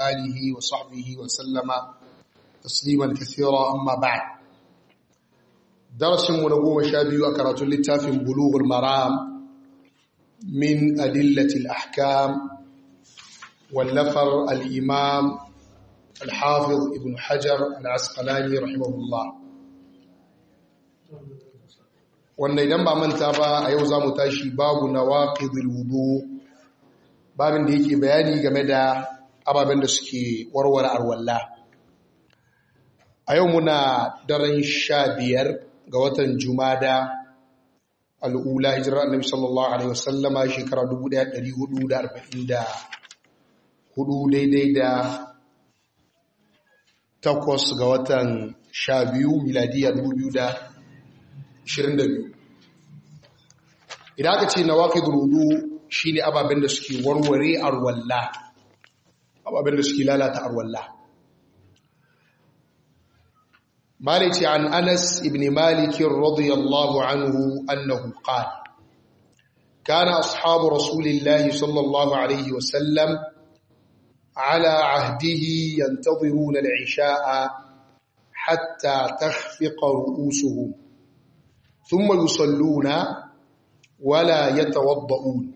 آله وصحبه وسلم تسليما كثيرا أما بعد درس ونقوم شابي وكرة للتاف بلوغ المرام من أدلة الأحكام واللفر الإمام الحافظ ابن حجر العسقلاني رحمه الله wanda idan ba manta ba a yau za mu tashi babu na waƙidul wudu babin da yake bayani game da ababen da suke warware arwalla a yau muna daren sha biyar ga watan jumada al'ula hijirar annabi sallallahu alaihi wasallama shekara 1444 daidai da takwas ga watan sha biyu miladiya 2022 idan aka ce na waƙi durudu shi ne ababen da suke warware arwalla ababen da suke lalata arwalla مالك عن أنس بن مالك رضي الله عنه أنه قال كان أصحاب رسول الله صلى الله عليه وسلم على عهده ينتظرون العشاء حتى تخفق رؤوسهم ثم يصلون ولا يتوضؤون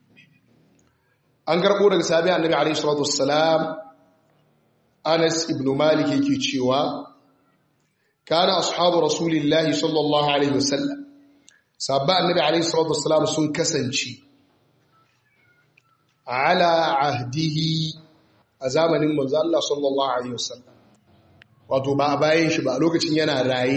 an karɓo daga sabi annabi alaihi salatu wassalam Anas ibn Malik yake cewa kana ashabu rasulillahi sallallahu alaihi wasallam sabba annabi alaihi salatu wassalam sun kasance ala ahdihi a zamanin manzo Allah sallallahu alaihi wasallam wato ba a bayan shi ba a lokacin yana raye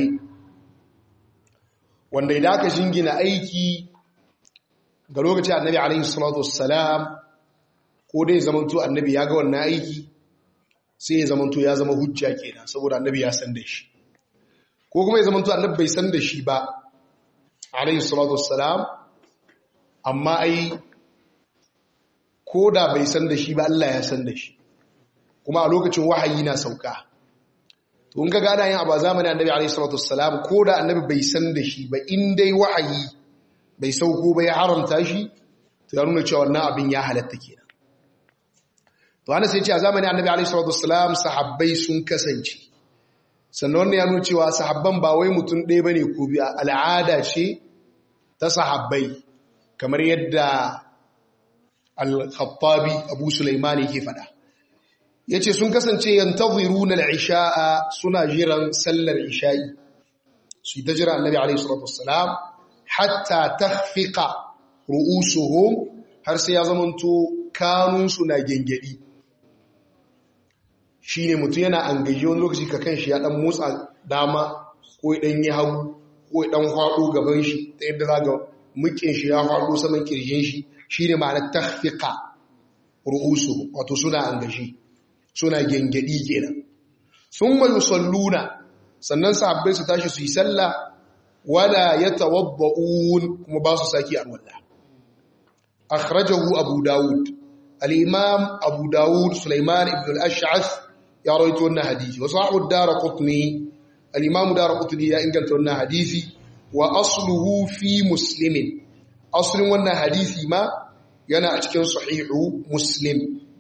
wanda idan aka jingina aiki ga lokacin annabi alaihi salatu wassalam ko dai zamanto annabi ya ga wannan aiki sai ya zamanto ya zama hujja kenan saboda annabi ya san da shi ko kuma ya zamanto annabi bai san da shi ba alaihi salatu wassalam amma ai ko da bai san da shi ba Allah ya san da shi kuma a lokacin wahayi na sauka to in ka gada yin abu a zamanin annabi alaihi salatu wassalam ko da annabi bai san da shi ba in dai wahayi bai sauko ba ya haramta shi to ya nuna cewa wannan abin ya halatta kenan to ana sai ce a zamanin annabi alaihi salatu wassalam sahabbai sun kasance sannan wannan ya nuna cewa sahabban ba wai mutum ɗaya bane ko biya al'ada ce ta sahabbai kamar yadda al-khattabi abu sulaiman yake faɗa yace sun kasance yantaziruna al-isha'a suna jiran sallar isha'i su ta jira annabi alaihi salatu wassalam hatta takhfiqa ru'usuhum har sai ya zamanto kanunsu na gengedi shine mutum yana angaje wani lokaci ka kanshi ya dan motsa dama ko ya dan yi hagu ko ya dan hwado gaban shi ta yadda zaga mukin shi ya hwado saman kirjin shi shine ma'anar takhfiqa ru'usuhum wato suna angaje suna gengedi kenan thumma yusalluna sannan sahabbai su tashi su yi sallah wala yatawadda'un kuma ba su saki alwala akhrajahu abu daud al-imam abu daud sulaiman ibn al-ash'ath ya rawaito wannan hadisi wa sahihu ad-darqutni al-imam darqutni ya inganta wannan hadisi wa asluhu fi muslimin aslin wannan hadisi ma yana a cikin sahihu muslim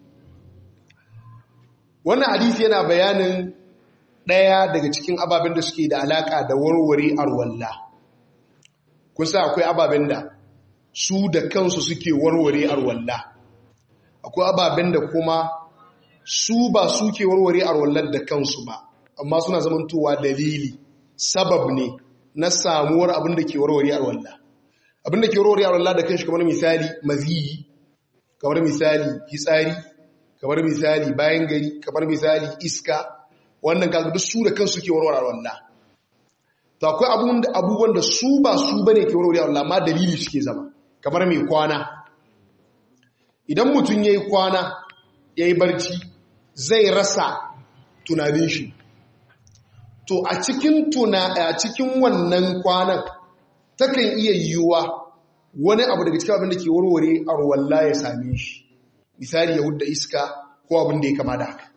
wannan hadisi yana bayanin ɗaya daga cikin ababen da suke da alaƙa da warware arwalla kun sa akwai ababen da su da kansu suke warware arwalla akwai ababen da kuma su ba suke warware arwallar da kansu ba amma suna zamantowa dalili sabab ne na samuwar abin da ke warware arwalla abin da ke warware arwalla da kanshi kamar misali maziyi kamar misali fitsari kamar misali bayan gari kamar misali iska wannan kaga duk su da kansu ke warware wannan to akwai abubuwan da su ba su bane ke warware wannan amma dalili suke zama kamar mai kwana idan mutum yayi kwana yayi barci zai rasa tunanin shi to a cikin tuna a cikin wannan kwanan takan iya yiwuwa wani abu daga cikin abin da ke warware arwalla ya same shi misali ya hudda iska ko abin da ya kama da haka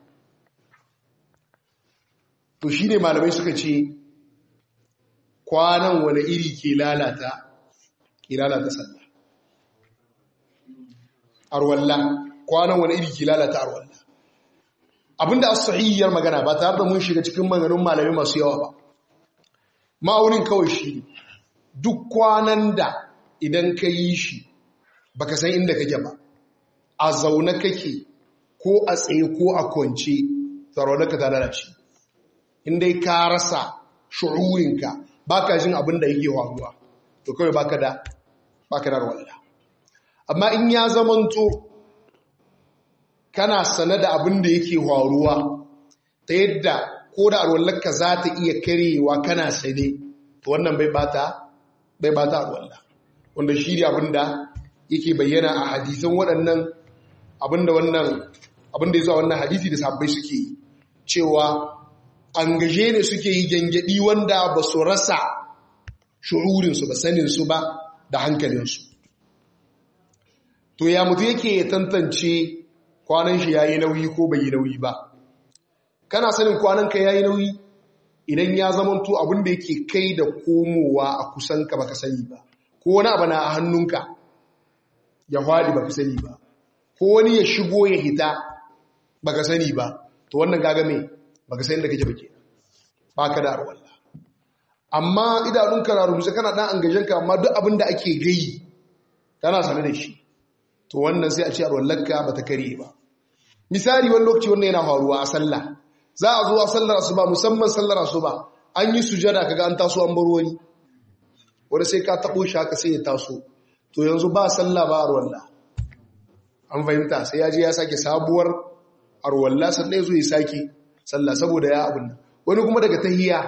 to shi ne malamai suka ce kwanan wani iri ke lalata ke lalata sallah arwalla kwanan wani iri ke lalata arwalla abinda as-sahiyyar magana ba tare da mun shiga cikin maganganun malami masu yawa ba ma'aunin kawai shi duk kwanan da idan ka yi shi baka san inda kake ba a zaune kake ko a tsaye ko a kwance tsaronaka ta lalace inda ka rasa shu'urinka baka jin abin da yake faruwa to kawai baka da baka da wallah amma in ya zamanto kana sane da abin da yake faruwa ta yadda ko da alwallarka za ta iya karewa kana sane to wannan bai bata bai bata alwallah wanda shi ne abin da yake bayyana a hadisan waɗannan abin da wannan abin da ya zuwa wannan hadisi da sabbai suke yi cewa an gaje ne suke yi gyangyaɗi wanda ba su rasa shu'urinsu ba saninsu ba da hankalinsu to ya mutu yake tantance kwanan shi ya yi nauyi ko bai yi nauyi ba kana sanin kwananka ya yi nauyi idan ya zamanto abin da yake kai da komowa a kusanka baka sani ba ko wani abu na a hannunka ya hwadi baka sani ba ko wani ya shigo ya hita baka sani ba to wannan gaga me baka sani da kake bake baka da arwalla amma idanunka na rubuce kana dan angajenka amma duk abin da ake gayi kana sane da shi to wannan sai a ce arwallarka bata kare ba misali wani lokaci wannan yana faruwa a sallah za a zo a sallar asuba musamman sallar asuba an yi sujada kaga an taso an bar wani wanda sai ka tabo shi haka sai ya taso to yanzu ba sallah ba arwalla an fahimta sai ya je ya sake sabuwar arwalla sannan ya zo ya sake sallah saboda ya abin wani kuma daga tahiya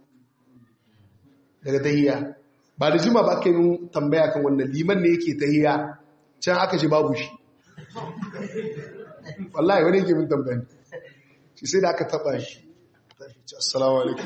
daga tahiya ba da jima ba aka yi tambaya kan wannan liman ne yake tahiya can aka ce babu shi wallahi wani yake min tambayan shi sai da aka taba shi assalamu alaikum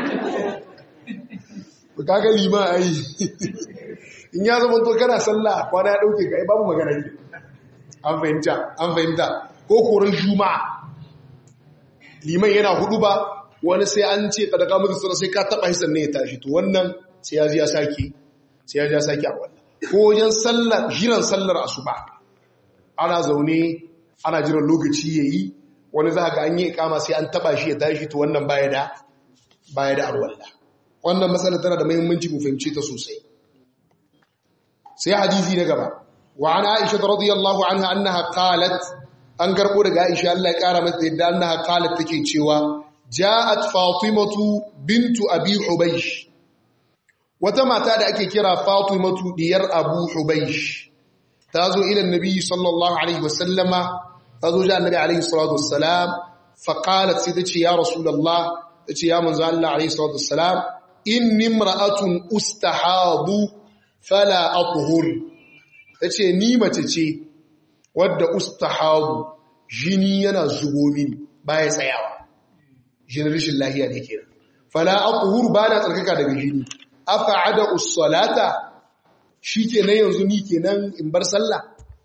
ba kaga lima ai in ya zama to kana sallah kwana ya dauke ka ai babu magana ne an fahimta an fahimta ko koran juma'a liman yana hudu ba wani sai an ce kada ka mutu sai ka taba hisan ne ya tashi to wannan sai ya ji ya saki sai ya ji ya saki a wannan ko wajen sallar jiran sallar asuba ana zaune ana jiran lokaci yayi wani za ga an yi ikama sai an taba shi ya tashi to wannan baya da baya da arwalla wannan matsala tana da muhimmanci mu fahimce ta sosai sai hadisi na gaba wa an aisha radiyallahu anha annaha qalat an karbo daga aisha Allah ya kara mata yadda annaha qalat take cewa ja'at fatimatu bintu abi hubaysh wata mata da ake kira fatimatu diyar abu hubaysh tazo ila annabi sallallahu alaihi wasallama tazo ga annabi alaihi salatu wassalam fa qalat sai tace ya rasulullah tace ya manzo Allah alaihi salatu wassalam inni imra'atun ustahadu fala athhur tace ni mace ce wadda ustahadu jini yana zubo mini baya tsayawa jinin rashin lahiya ne kenan fala athhur bana tsarkaka daga jini afa'ada us-salata shikenan yanzu ni kenan in bar sallah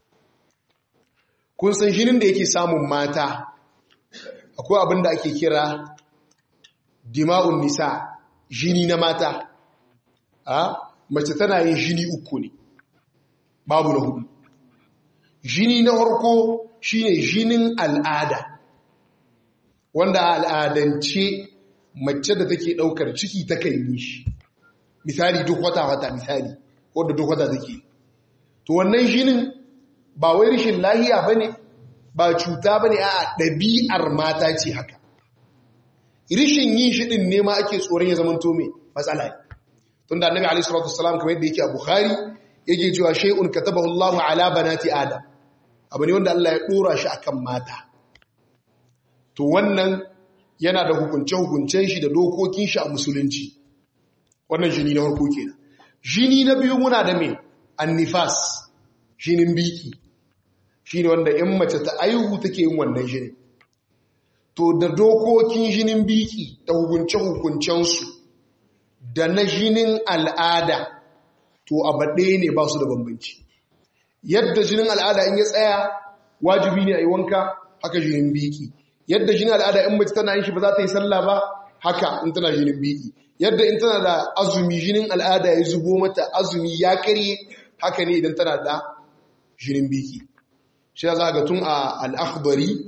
kun san jinin da yake samun mata akwai abin da ake kira dima'un nisa jini na mata a mace tana yin jini uku ne babu na hudu jini na harko shine jinin al'ada wanda al'adance mace da take daukar ciki ta kan yi shi misali duk wata-wata misali wadda duk wata take to wannan jinin ba wai rishin lahiya bane ba cuta bane a ɗabi'ar mata ce haka rishin yin shi din ne ma ake tsoron ya zamanto mai matsala ne tunda annabi alaihi salatu wassalam kamar yadda yake a bukhari yake cewa shay'un katabahu Allahu ala banati adam abu ne wanda Allah ya dora shi akan mata to wannan yana da hukunce-hukuncen shi da dokokin shi a musulunci wannan jini na farko kenan jini na biyu muna da me annifas jinin biki shine wanda in mace ta aihu take yin wannan jinin to da dokokin jinin biki da hukunce-hukuncen su da na jinin al'ada to abaɗe ne ba su da bambanci yadda jinin al'ada in ya tsaya wajibi ne a yi wanka haka jinin biki yadda jinin al'ada in mace tana yin shi ba za ta yi sallah ba haka in tana jinin biki yadda in tana da azumi jinin al'ada ya zubo mata azumi ya karye haka ne idan tana da jinin biki shi za ga tun a al'akhbari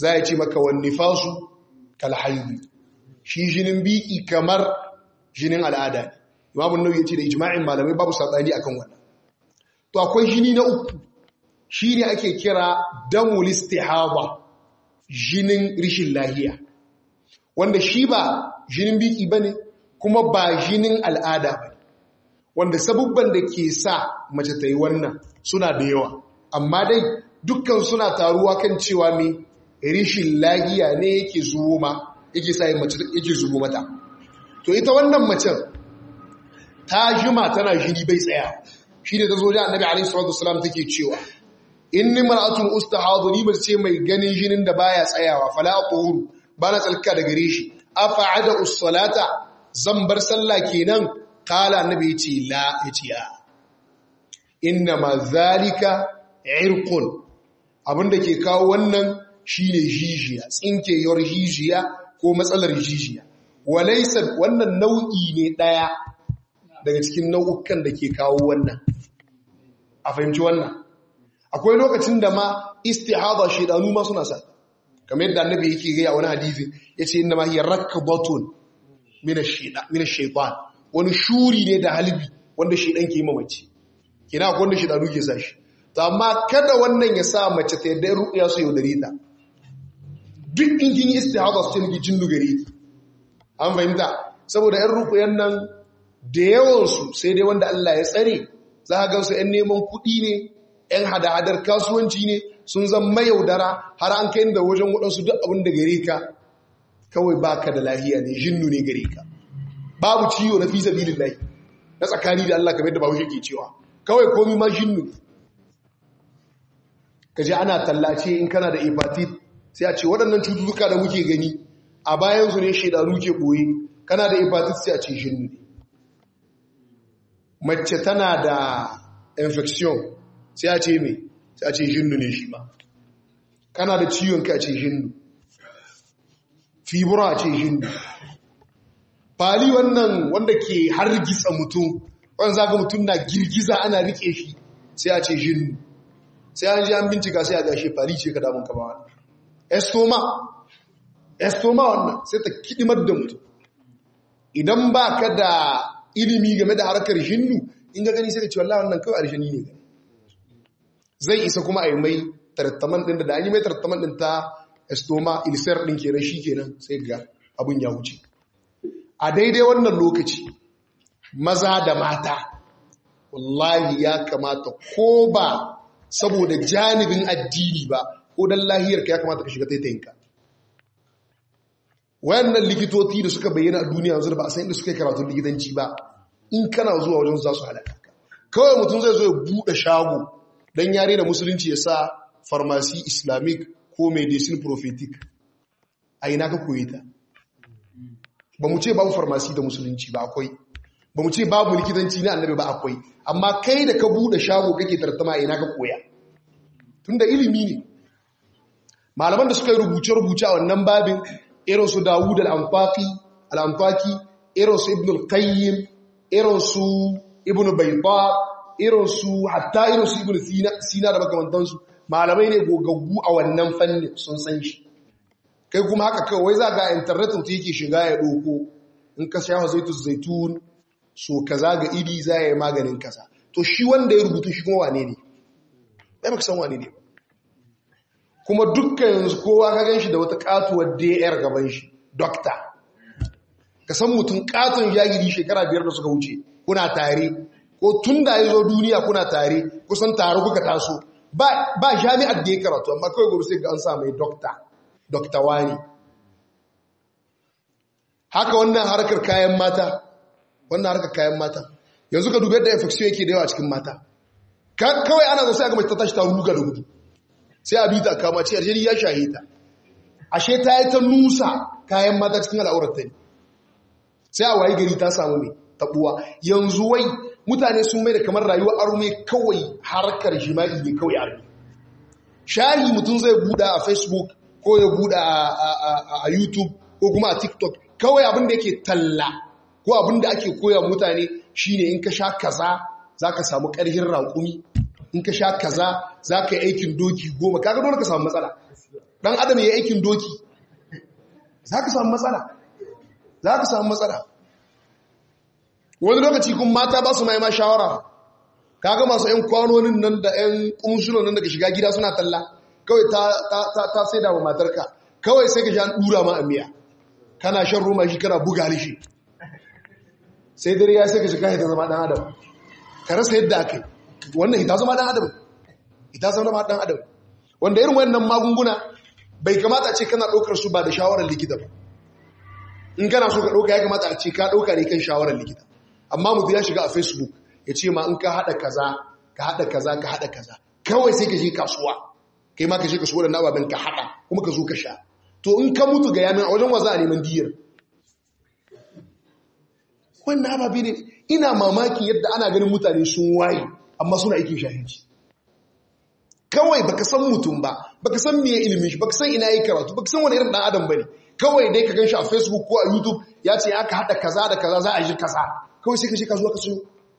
za ya ce maka wani fasu kalhaidu shi jinin biki kamar jinin al'ada ne imamun nau ya ce da ijma'in malamai babu saɓani akan wannan to akwai jini na uku shi ne ake kira damul istihaba jinin rishin lahiya wanda shi ba jinin biki ba ne kuma ba jinin al'ada ba wanda sabubban da ke sa mace ta yi wannan suna da yawa amma dai dukkan suna taruwa kan cewa mai rishin lahiya ne yake zuwo ma yake sa yake zubo mata to ita wannan macen ta jima tana jini bai tsaya shi ne ta zo da annabi alaihi salatu wasalam take cewa inni mar'atun ustahadu ni mace ce mai ganin jinin da baya tsayawa fala aqul bana tsalka da gare shi afa'ada us-salata zan bar sallah kenan kala annabi yace la yace ya inna ma zalika irqun abinda ke kawo wannan shine jijiya tsinkeyar jijiya ko matsalar jijiya walaysa wannan nau'i ne daya daga cikin nau'ukan da ke kawo wannan a fahimci wannan akwai lokacin da ma istihada shedanu ma suna sa kamar yadda annabi yake ga wani hadisi yace inna ma hiya rakbatun min ash-shaytan min ash-shaytan wani shuri ne da halbi wanda shedan ke yi mamaci kina akwai wanda shedanu ke sa shi to amma kada wannan ya sa mace ta yadda ruqya su yaudare ta duk in kin yi istihada su ce miki jinnu gare ki an fahimta saboda yan ruqyan nan da yawan su sai dai wanda Allah ya tsare za ka gansu yan neman kuɗi ne ‘yan hada-hadar kasuwanci ne sun zama yaudara har an kai da wajen waɗansu duk abin da gare ka kawai ba ka da lahiya ne jinnu ne gare ka babu ciwo na fisa bilin lahi na tsakani da Allah kamar da babu ke cewa kawai komi ma jinnu ka ji ana tallace in kana da hepatit sai a ce waɗannan cututtuka da muke gani a bayansu ne shaidanu ke ɓoye kana da hepatit sai a ce jinnu ne mace tana da infection sai a ce mai sai a ce jinnu ne shi ba kana da ciwon ka a ce jinnu fibura a ce jinnu fali wannan wanda ke hargitsa mutum wanda zaga mutum na girgiza ana rike shi sai a ce jinnu sai an ji an bincika sai a gashe fali ce ka damun ka ba wannan estoma estoma wannan sai ta kidimar da mutum idan ba ka da ilimi game da harkar jinnu in ga gani sai ka ce wallahi wannan kawai arshani ne gani zai isa kuma a yi mai tarattaman ɗin da an yi mai tarattaman ɗin ta estoma ilisar ɗin kenan shi kenan sai ga abin ya wuce a daidai wannan lokaci maza da mata wallahi ya kamata ko ba saboda janibin addini ba ko don lahiyarka ya kamata ka shiga taitayinka wayannan likitoci da suka bayyana a duniya yanzu da ba a san inda suka yi karatun likitanci ba in kana zuwa wajen za su halaka kawai mutum zai zo ya buɗe shago don yare da musulunci ya sa farmasi islamic ko medicine prophetic a ina ka koyi ta ba mu ce babu farmasi da musulunci ba akwai ba mu ce babu likitanci na annabi ba akwai amma kai da ka bude shago kake tartama ina ka koya tunda ilimi ne malaman da suka yi rubuce-rubuce a wannan babin irin su dawud al-amfaki al-amfaki irin su ibn al-qayyim irin su ibn bayda irin su hatta irin su ibn sina da makamantansu malamai ne gogaggu a wannan fannin sun san shi kai kuma haka kawai za ga internet mutum yake shiga ya doko in ka shafa zaitun zaitun so kaza ga iri za ya yi maganin kaza to shi wanda ya rubutu shi kuma wane ne ɗaya baka san wane ne kuma dukkan yanzu kowa ka gan shi da wata katuwar dr gaban shi dokta ka san mutum katon jagiri shekara biyar da suka wuce kuna tare ko tun da ya zo duniya kuna tare kusan tare kuka taso ba jami'ar da ya karatu amma kawai gobe sai ga an sa mai dokta dokta wani haka wannan harkar kayan mata wannan harkar kayan mata yanzu ka dubi yadda infection yake da yawa cikin mata kawai ana zo sai aka mace ta tashi ta ruga da gudu sai a bita kama ce aljeri ya shahe ta ashe ta yi ta nusa kayan mata cikin al'aurar ta ne sai a wayi gari ta samu mai tabuwa yanzu wai mutane sun mai da kamar rayuwar arme kawai harkar jima'i ne kawai arme shahi mutum zai buɗa a facebook ko ya buɗa a youtube ko kuma a tiktok kawai abin da yake talla ko abin da ake koya mutane shine in ka sha kaza za ka samu ƙarhin raƙumi in ka sha kaza za ka yi aikin doki goma kaga dole ka samu matsala ɗan adam ya aikin doki za ka samu matsala za ka samu matsala wani lokaci kun mata ba su ma shawara kaga masu 'yan kwanonin nan da 'yan ƙunshunan nan daga shiga gida suna talla kawai ta sai da wa matarka kawai sai ka sha ɗura ma a miya kana shan roma shi kana buga lishi sai dare ya sai ka shiga ita zama ɗan adam ka rasa yadda aka yi wannan ita zama ɗan adam ita zama ɗan adam wanda irin wannan magunguna bai kamata a ce kana ɗaukar su ba da shawarar likita ba in kana so ka ɗauka ya kamata a ce ka ɗauka ne kan shawarar likita amma mutu ya shiga a facebook ya ce ma in ka haɗa kaza ka haɗa kaza ka haɗa kaza kawai sai ka je kasuwa kai ma ka je kasuwa da na ababen ka haɗa kuma ka zo ka sha to in ka mutu ga yamin a wajen waza a neman diyar wannan ababe ne ina mamakin yadda ana ganin mutane sun waye amma suna aikin shahinci kawai baka san mutum ba baka san meye ilimin shi baka san ina yi karatu baka san wani irin dan adam bane kawai dai ka ganshi a facebook ko a youtube ya ce aka hada kaza da kaza za a yi kaza kawai sai ka je kasuwa ka siyo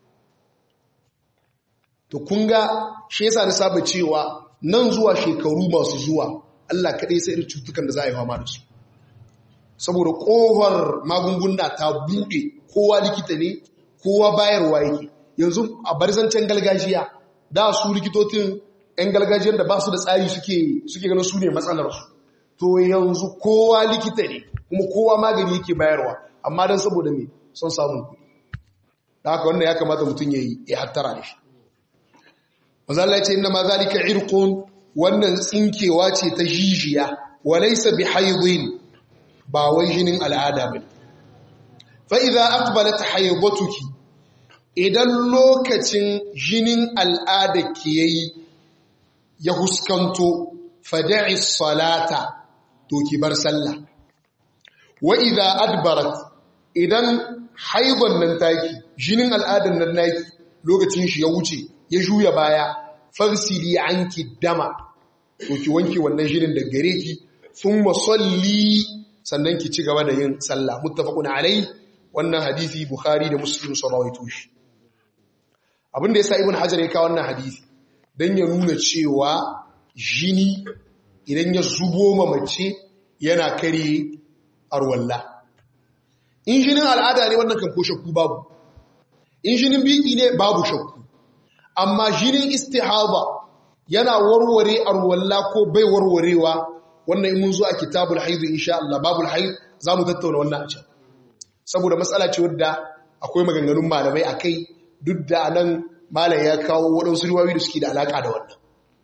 to kun ga shi yasa na saba cewa nan zuwa shekaru masu zuwa Allah kadai sai irin cutukan da za a yi fama da su saboda kohar magunguna ta bude kowa likita ne kowa bayarwa yake yanzu a barzancen gargajiya da su likitocin 'yan gargajiyar da ba su da tsari suke ganin su ne matsalarsu to yanzu kowa likita ne kuma kowa magani yake bayarwa amma don saboda mai son samun kuɗi da haka wannan ya kamata mutum ya yi ya hattara da shi mazala ce inda ma zalika irkun wannan tsinkewa ce ta jijiya walaisa bi haidin ba wai jinin al'ada ba fa idza aqbalat haidatuki idan lokacin jinin al'ada ke yayi ya huskanto fada'i salata to ki bar sallah wa idza adbarat idan haidon nan taki jinin al'adan nan naki lokacin shi ya wuce ya juya baya farsili anki dama to ki wanke wannan jinin da gare ki thumma salli sannan ki ci gaba da yin sallah muttafaqun alai wannan hadisi bukhari da muslim sun rawaito shi abinda yasa ibn hajar ya kawo wannan hadisi dan ya nuna cewa jini idan ya zubo ma mace yana kare arwalla in jinin al'ada ne wannan kan ko shakku babu in jinin biki ne babu shakku amma jinin istihaba yana warware arwalla ko bai warwarewa wannan in mun zo a kitabul haidu insha Allah babul haid zamu tattauna wannan a can saboda matsala ce wadda akwai maganganun malamai akai duk da nan malam ya kawo waɗansu riwayoyi da suke da alaka da wannan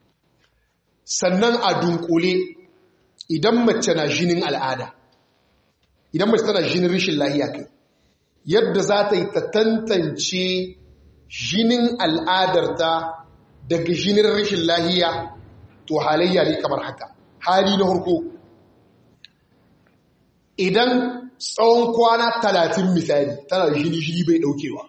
sannan a dunkule idan mace na jinin al'ada idan mace tana jinin rishin lahiya kai yadda za ta yi ta tantance jinin al'adarta daga jinin rashin lahiya to halayya ne kamar haka hali na harko idan tsawon kwana talatin misali tana jini jini bai daukewa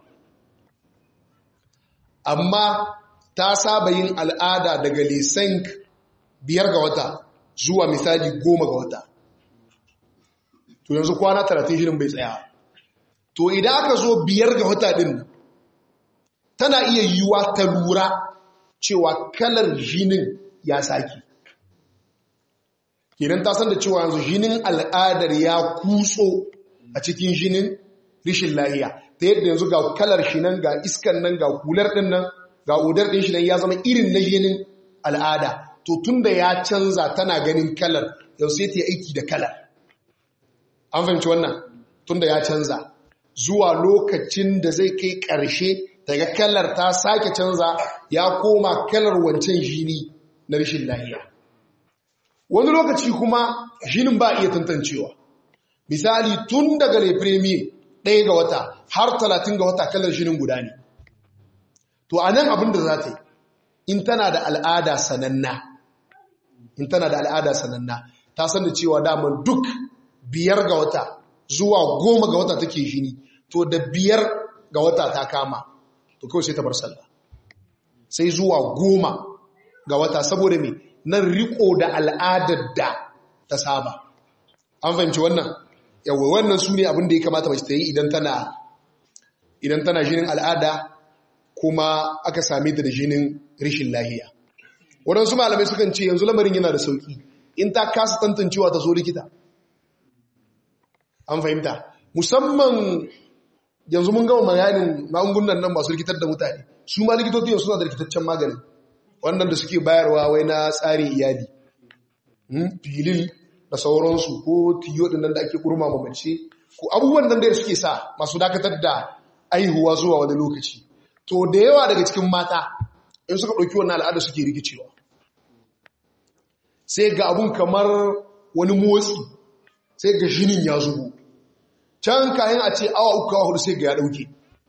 amma ta saba yin al'ada daga lisan biyar ga wata zuwa misali goma ga wata to yanzu kwana talatin jinin bai tsaya to idan aka zo biyar ga wata din tana iya yiwuwa ta lura cewa kalar jinin ya saki kenan ta san da cewa yanzu jinin al'adar ya kutso a cikin jinin rishin lahiya ta yadda yanzu ga kalar shi nan ga iskan nan ga kular din nan ga odar din shi nan ya zama irin na jinin al'ada to tunda ya canza tana ganin kalar yau sai ta yi aiki da kalar an fahimci wannan tunda ya canza zuwa lokacin da zai kai ƙarshe daga kalar ta sake canza ya koma kalar wancan jini na rashin lahiya wani lokaci kuma jinin ba iya tantancewa misali tun daga lepremi ɗaya ga wata har talatin ga wata kalar jinin guda ne to a nan abin da za ta yi in tana da al'ada sananna in tana da al'ada sananna ta san da cewa daman duk biyar ga wata zuwa goma ga wata take jini to da biyar ga wata ta kama to kawai sai ta bar sallah sai zuwa goma ga wata saboda me nan riko da al'adar da ta saba an fahimci wannan yawa wannan su ne abin da ya kamata mace ta yi idan tana idan tana jinin al'ada kuma aka same ta da jinin rishin lahiya waɗansu malamai sukan ce yanzu lamarin yana da sauki in ta kasa tantancewa ta zo likita an fahimta musamman yanzu mun gama bayanin magungunan nan masu rikitar da mutane su ma likitoci suna da rikitaccen maganin wannan da suke bayarwa wai na tsarin iyali filil da sauransu ko tiyo din nan da ake kurma mace ko abubuwan nan da suke sa masu dakatar da aihuwa zuwa wani lokaci to da yawa daga cikin mata in suka ɗauki wannan al'ada suke rikicewa sai ga abun kamar wani motsi sai ga jinin ya zubo can kayan a ce awa uku awa hudu sai ga ya ɗauke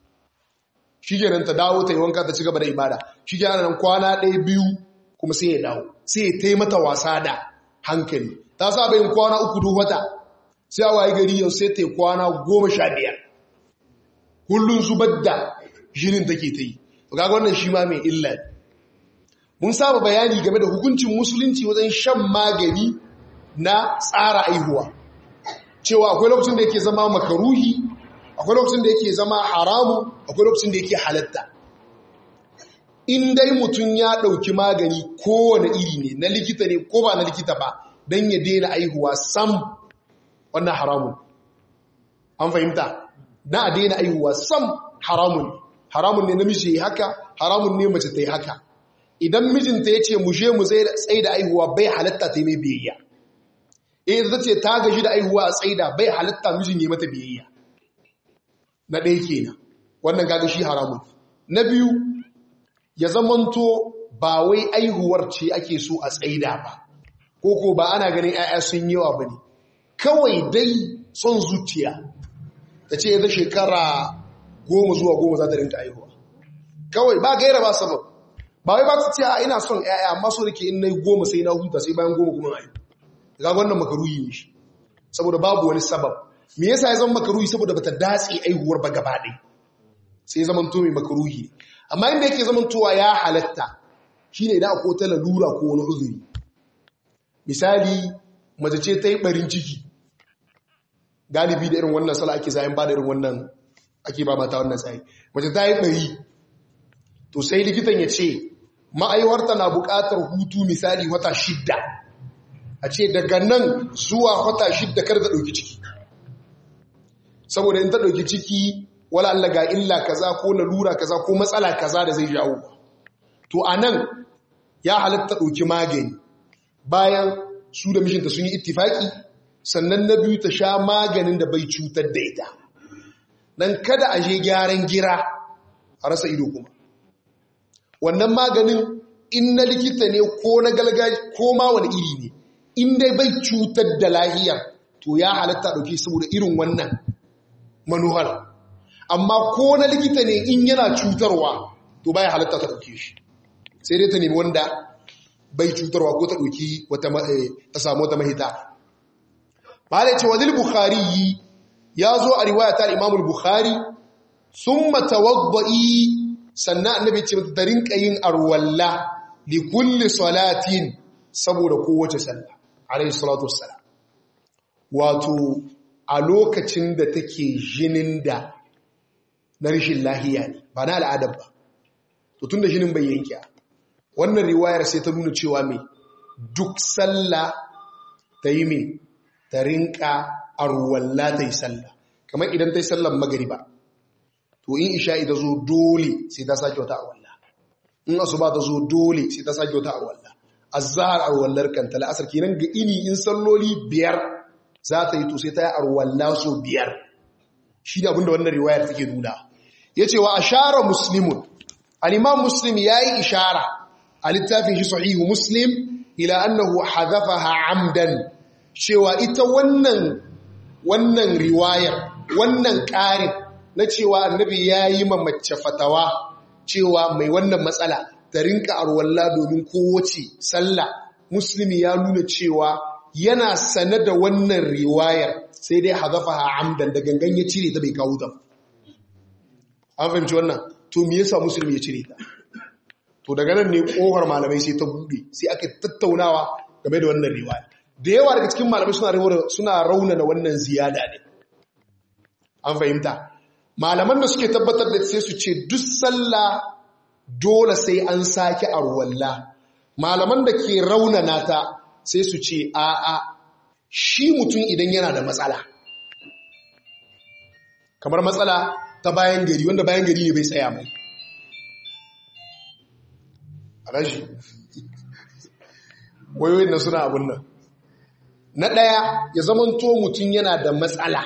shi kenan ta dawo ta yi wanka ta ci gaba da ibada shi kenan nan kwana ɗaya biyu kuma sai ya dawo sai ya taimata wasa da hankali ta sa bayin kwana uku duk wata sai a waye gari yau sai ta yi kwana goma sha biyar kullum zubar da jinin take ta yi ga wannan shi ma mai illa mun saba bayani game da hukuncin musulunci wajen shan magani na tsara aihuwa cewa akwai lokacin da yake zama makaruhi akwai lokacin da yake zama haramu akwai lokacin da yake halatta in dai mutum ya ɗauki magani kowane iri ne na likita ne ko ba na likita ba don ya daina aihuwa sam wannan haramun an fahimta na a daina aihuwa sam haramun haramun ne namiji ya haka haramun ne mace ta yi haka idan mijinta ya ce mu je mu tsaye da aihuwa bai halatta ta yi mai biyayya eh zai ce ta gaji da aihuwa a tsaida bai halatta mijin ya mata biyayya na ɗaya kenan wannan gaga shi haramun na biyu ya zamanto ba wai aihuwar ce ake so a tsaida ba ko ko ba ana ganin 'ya'ya sun yawa ba ne kawai dai son zuciya ta ce ya shekara goma zuwa goma za ta rinka aihuwa kawai ba gaira ba sabab ba wai ba ta ce a ina son 'ya'ya amma so da ke in na yi goma sai na huta sai bayan goma kuma aihu ga wannan makaruhi ne shi saboda babu wani sabab me yasa ya zama makaruhi saboda bata datse aihuwar ba gaba ɗaya sai zaman to mai makaruhi amma inda yake zaman towa ya halatta shine idan akwai ta lalura ko wani uzuri misali mace ce ta yi barin ciki galibi da irin wannan sala ake zayin ba da irin wannan ake ba mata wannan tsayi mace ta yi bari to sai likitan ya ce ma'aiwarta na buƙatar hutu misali wata shidda a ce daga nan zuwa wata shidda kar da ɗauki ciki saboda in ta ɗauki ciki wala Allah ga illa kaza ko lalura kaza ko matsala kaza da zai jawo to a nan ya halatta ɗauki magani bayan su da mishinta sun yi ittifaki sannan na biyu ta sha maganin da bai cutar da ita nan kada a je gyaran gira a rasa ido kuma wannan maganin in na likita ne ko na galgaji ko ma wani iri ne in dai bai cutar da lahiyar to ya halatta ɗauki saboda irin wannan manuhar amma ko na likita ne in yana cutarwa to baya halatta ta ɗauke shi sai dai ta nemi wanda bai cutarwa ko ta ɗauki ta samu wata mahita ba da ce wazil bukhari ya zo a riwaya ta imamul bukhari sun matawabba'i sannan annabi ce ta rinka yin arwalla li kulli salatin saboda kowace sallah alayhi salatu wassalam wato a lokacin da take jinin da na rishin lahiya ne ba na al'adar ba to tun da jinin bai yanke wannan riwayar sai ta nuna cewa mai duk sallah ta yi mai ta rinka arwalla ta yi sallah kamar idan ta yi sallar magariba to in isha ita zo dole sai ta sake wata arwalla in asuba ta zo dole sai ta sake wata arwalla azhar arwallar kanta la'asar kenan ga ini in salloli biyar za ta yi to sai ta yi arwalla so biyar shi da abinda wannan riwayar take nuna ya ce wa ashara muslimun al'imam muslim ya yi ishara a littafin shi sahihu muslim ila annahu hadafaha amdan cewa ita wannan wannan riwayar wannan ƙarin na cewa annabi ya yi mace fatawa cewa mai wannan matsala ta rinka arwalla domin kowace sallah muslimi ya nuna cewa yana sane da wannan riwayar sai dai hadafaha amdan da gangan ya cire ta bai kawo ta an fahimci wannan to me yasa musulmi ya cire ta to daga nan ne kohar malamai sai ta bude sai aka tattaunawa game da wannan riwaya da yawa daga cikin malamai suna suna raunana wannan ziyada ne an fahimta malaman da suke tabbatar da sai su ce duk sallah dole sai an sake arwalla malaman da ke raunana ta sai su ce a'a shi mutum idan yana da matsala kamar matsala ta bayan gari wanda bayan gari ne bai tsaya mai a rashi wayoyin na suna abun nan na ɗaya ya zamanto mutum yana da matsala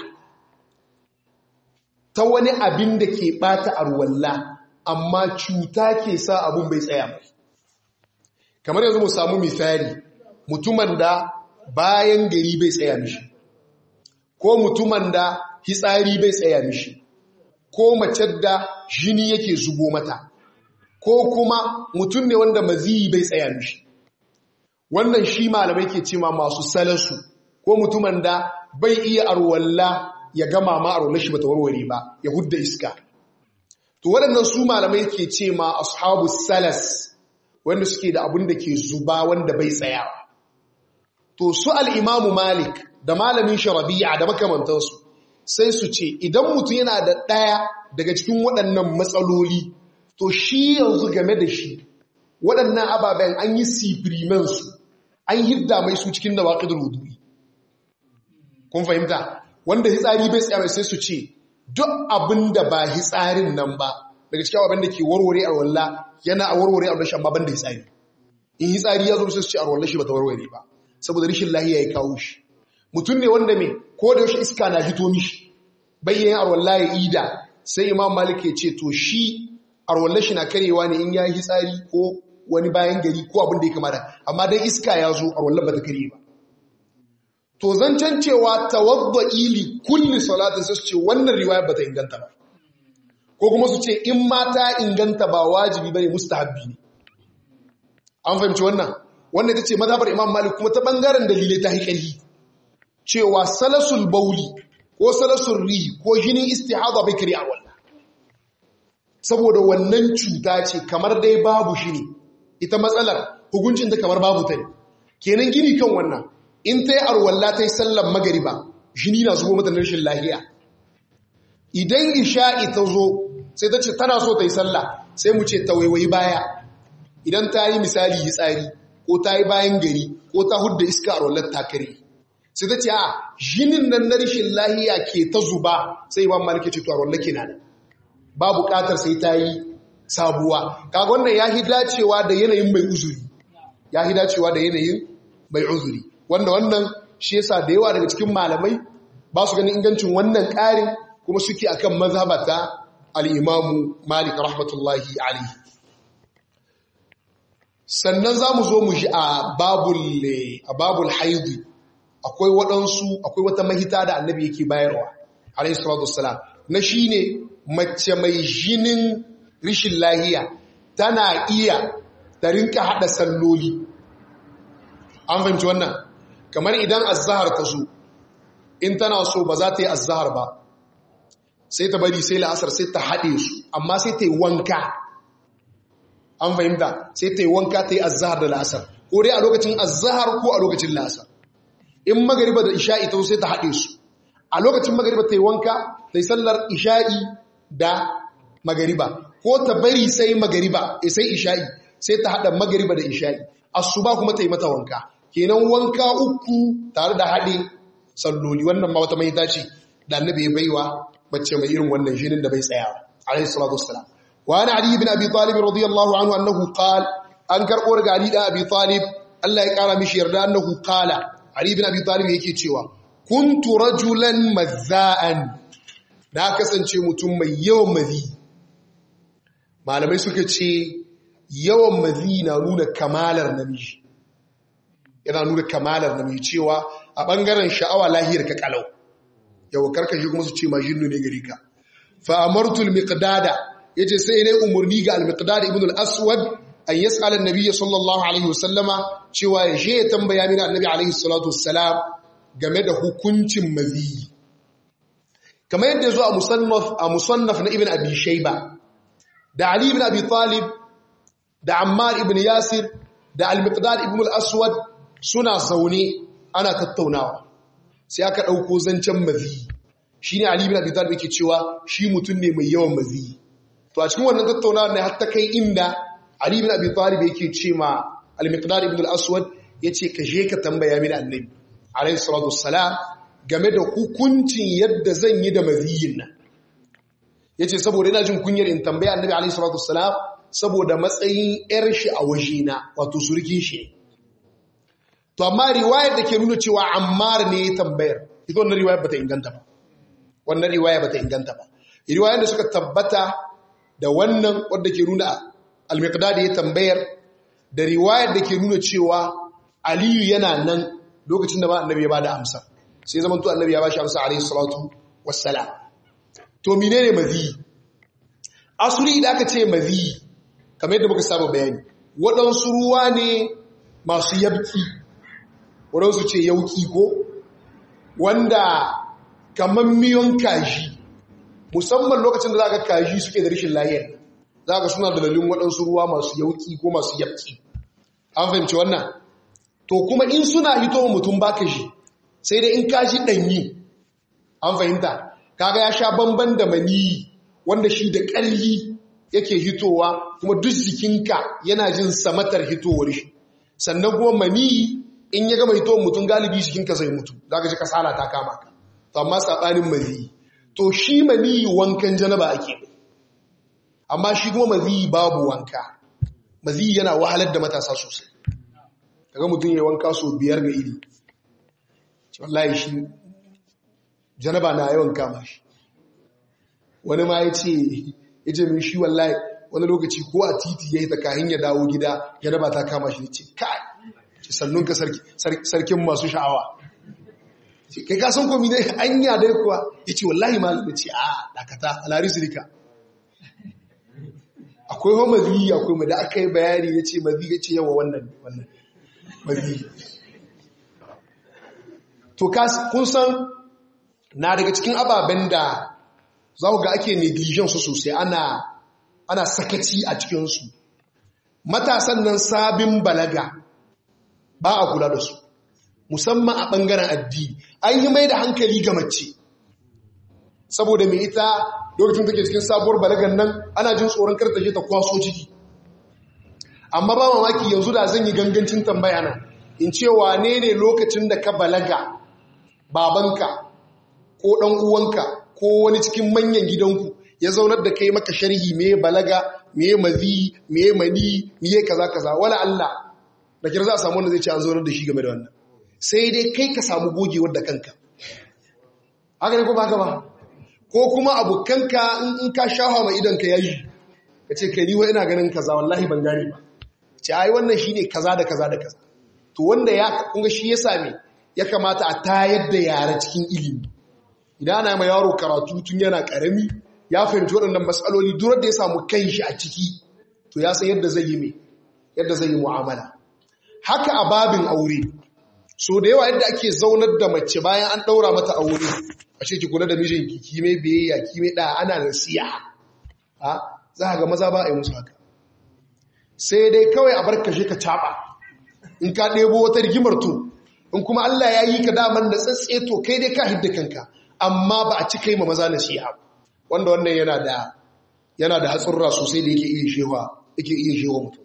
ta wani abin da ke ɓata arwalla amma cuta ke sa abun bai tsaya mai kamar yanzu mu samu misali mutumin da bayan gari bai tsaya mishi ko mutumin da hitsari bai tsaya mishi ko mace da jini yake zubo mata ko kuma mutum ne wanda maziyi bai tsaya mishi wannan shi malamai ke cima masu salasu ko mutumin da bai iya arwalla ya gama ma arwallar shi bata warware ba ya hudda iska to waɗannan su malamai ke ce ma ashabu salas wanda suke da abin da ke zuba wanda bai tsayawa to su al'imamu malik da malamin sharabiya da makamantansu sai su ce idan mutum yana da ɗaya daga cikin waɗannan matsaloli to shi yanzu game da shi waɗannan ababen an yi sifirimensu an hidda mai su cikin da waƙidar wudu'i kun fahimta wanda hitsari bai tsaye sai su ce duk abin da ba hitsarin nan ba daga cikin abin da ke warware a walla yana a warware a rashin amma ban da hitsari in hitsari ya zo sai su ce a wallah shi ba ta warware ba saboda rashin lahiya ya kawo shi mutum ne wanda mai ko da yaushe iska na hito mishi bayyan arwallah ya ida sai imam malik ya ce to shi arwallah shi na karewa ne in ya yi hitsari ko wani bayan gari ko abin da ya kamata amma dai iska ya zo arwallah ba ta kare ba to zancen cewa tawadda ili kulli salatin sai su ce wannan riwaya ba ta inganta ba ko kuma su ce in ma ta inganta ba wajibi bane mustahabbi ne an fahimci wannan wannan ita ce mazhabar imam malik kuma ta bangaren dalilai ta haikali cewa salasul bauli ko salasul rihi ko jinin istihada bai kare a wallah saboda wannan cuta ce kamar dai babu shi ne ita matsalar hukuncin ta kamar babu ta ne kenan gini kan wannan in ta yi arwalla ta yi sallar magariba jini na zubo mata rashin lahiya idan isha'i ta zo sai ta ce tana so ta yi sallah sai mu ce ta waiwayi baya idan ta yi misali yi tsari ko ta yi bayan gari ko ta hudda iska a rollar takare sai ta ce a jinin nan na rashin lahiya ke ta zuba sai ba malike ce to a rollar kenan ba bukatar sai ta yi sabuwa kaga wannan ya dacewa da yanayin mai uzuri ya dacewa da yanayin mai uzuri wanda wannan shi yasa da yawa daga cikin malamai ba su ganin ingancin wannan ƙarin kuma suke akan mazhabata al-imamu malik rahmatullahi alaihi sannan za mu zo mu shi a babul haidu akwai waɗansu akwai wata mahita da annabi yake bayarwa alayhi salatu wassalam na shi ne mace mai jinin rishin lahiya tana iya ta rinka haɗa salloli an fahimci wannan kamar idan azahar ta zo in tana so ba za ta yi azahar ba sai ta bari sai la'asar sai ta haɗe su amma sai ta yi wanka an fahimta sai ta yi wanka ta yi azahar da la'asar ko dai a lokacin azahar ko a lokacin la'asar in magariba da isha'i ta sai ta haɗe su a lokacin magariba ta yi wanka ta yi sallar isha'i da magariba ko ta bari sai magariba sai isha'i sai ta haɗa magariba da isha'i asuba kuma ta yi mata wanka kenan wanka uku tare da haɗe salloli wannan ma wata mahita ce da annabi ya baiwa mace mai irin wannan shinin da bai tsaya alaihi salatu wassalam وعن علي بن أبي طالب رضي الله عنه أنه قال أنكر أورغ علي بن أبي طالب الله يقال مش يرد أنه قال علي بن أبي طالب يكي تشوى كنت رجلا مذاء na kasance mutum mai yawan mazi malamai suka ce yawan mazi na nuna kamalar namiji yana nuna kamalar namiji cewa a ɓangaren sha'awa lahiyar ka kalau yau karkashi kuma su ce majinnu ne gari ka fa amartul miqdada yace sai ne umurni ga al-miqdad ibn al-aswad an yas'ala an-nabiy sallallahu alaihi wasallama cewa ya je ya tambaya mini annabi alaihi salatu wassalam game da hukuncin mazi kamar yadda yazo a musannaf a musannaf na ibn abi shayba da ali ibn abi talib da ammar ibn yasir da al-miqdad ibn al-aswad suna zaune ana tattaunawa sai aka dauko zancen mazi shine ali ibn abi talib yake cewa shi mutum ne mai yawan mazi to a cikin wannan tattaunawa ne har ta kai inda Ali ibn Abi Talib yake ce ma Al-Miqdad ibn al-Aswad ya ce ka je ka tambaya mini annabi alaihi salatu wassalam game da hukuncin yadda zan yi da maziyin nan ya ce saboda ina jin kunyar in tambaya annabi alaihi salatu wassalam saboda matsayin yar shi a wajena wato surkin shi ne to amma riwayar da ke nuna cewa ammar ne ya tambayar ita wannan riwayar bata inganta ba wannan riwaya bata inganta ba riwayar da suka tabbata da wannan wadda ke nuna al-miqdad ya tambayar da riwayar da ke nuna cewa aliyu yana nan lokacin da ba annabi ya bada amsa sai zaman to annabi ya bashi amsa alayhi salatu wassalam to menene mazi asuli da aka ce mazi kamar yadda muka saba bayani waɗansu ruwa ne masu yabki waɗansu ce yauki ko wanda kamar miyon kaji musamman lokacin da za ka kaji suke da rashin lahiyar za ka suna da lalun waɗansu ruwa masu yauki ko masu yabki an fahimci wannan to kuma in suna hito mutum baka shi sai dai in kashi ɗanyi an fahimta kaga ya sha bamban da maniyi wanda shi da ƙarfi yake hitowa kuma duk jikinka yana jin samatar hitowar shi sannan kuma maniyi in ya gama hitowar mutum galibi jikinka zai mutu za ka ji kasala ta kama ka to amma saɓanin maniyi to shi maniyi wankan janaba ake amma shi kuma maziyi babu wanka maziyi yana wahalar da matasa sosai kaga mutum ya wanka so biyar ga iri wallahi shi janaba na yawan kama shi wani ma ya ce ya ce min shi wallahi wani lokaci ko a titi ya yi ta kahin ya dawo gida janaba ta kama shi ce kai ce sannunka sarkin masu sha'awa kai ka san komi ne anya dai kuwa ya ce wallahi ma ya ce a dakata alarisu rika akwai wa mazi akwai mu da aka yi bayani ya ce mazi ya ce yawa wannan wannan mazi to kun san na daga cikin ababen da za ga ake negligence su sosai ana ana sakaci a cikinsu matasan nan sabin balaga ba a kula da su musamman a ɓangaren addini an yi mai da hankali ga mace saboda mai ita lokacin take cikin sabuwar balagan nan ana jin tsoron kartashe ta kwaso ciki amma ba mamaki yanzu da zan yi gangancin tambaya na in ce wane ne lokacin da ka balaga babanka ko ɗan uwanka ko wani cikin manyan gidanku ya zaunar da kai maka sharhi me balaga me mazi me mani me kaza kaza wala Allah da kira za a samu wanda zai ce an zaunar da shi game da wannan sai dai kai ka samu gogewar da kanka haka ne ko ba ba ko kuma abokanka in ka shafa mai idan ka yayi ka ce kai ni wa ina ganin kaza wallahi ban gane ba ce ai wannan shine kaza da kaza da kaza to wanda ya kunga shi ya same ya kamata a tayar da yara cikin ilimi idan ana mai yaro karatu tun yana karami ya fahimci waɗannan matsaloli durar da ya samu kai shi a ciki to ya san yadda zai yi mai yadda zai yi mu'amala haka a babin aure so da yawa yadda ake zaunar da mace bayan an ɗaura mata aure a ce ki kula da mijinki ki mai biyayya ki mai da ana nasiha ha za ga maza ba a yi musu haka sai dai kawai a bar kashe ka caɓa in ka ɗebo wata rigimar to in kuma Allah ya yi ka daman da tsatse to kai dai ka hidda kanka amma ba a cika yi ma maza nasiha wanda wannan yana da yana da hatsurra sosai da yake iya shewa yake iya shewa mutum